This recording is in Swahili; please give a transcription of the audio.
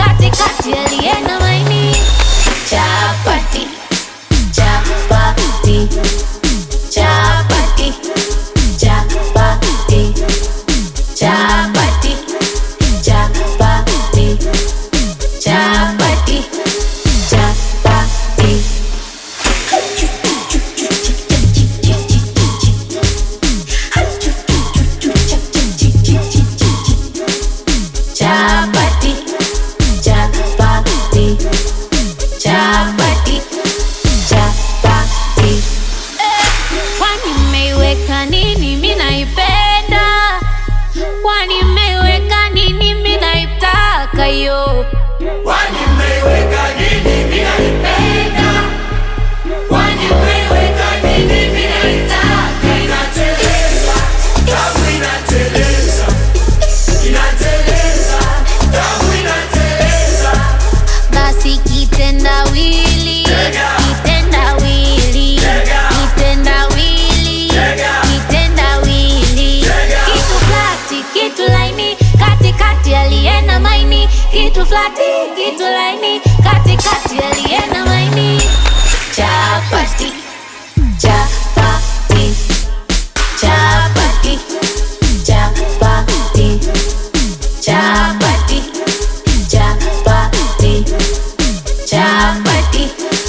katikati aliye na maini chapati chapati chapati chapati chapati chapati chapati chapati chapati chapati chapati chapati kwani mmeiweka nini mi naipenda kwani mmeiweka nini mi naitaka yo Kwani mmeiweka nini mimi naipenda? Kwani mmeiweka nini mimi naitaka? Inateleza, damu inateleza, inateleza, damu inateleza. basi kitendawili Tega. kitendawili Tega. kitendawili Tega. kitendawili Tega. kitu flati kitu laini katikati aliena maini kitu flati kitu laini katikati aliena maini chapati chapati chapati chapati chapati chapati chapati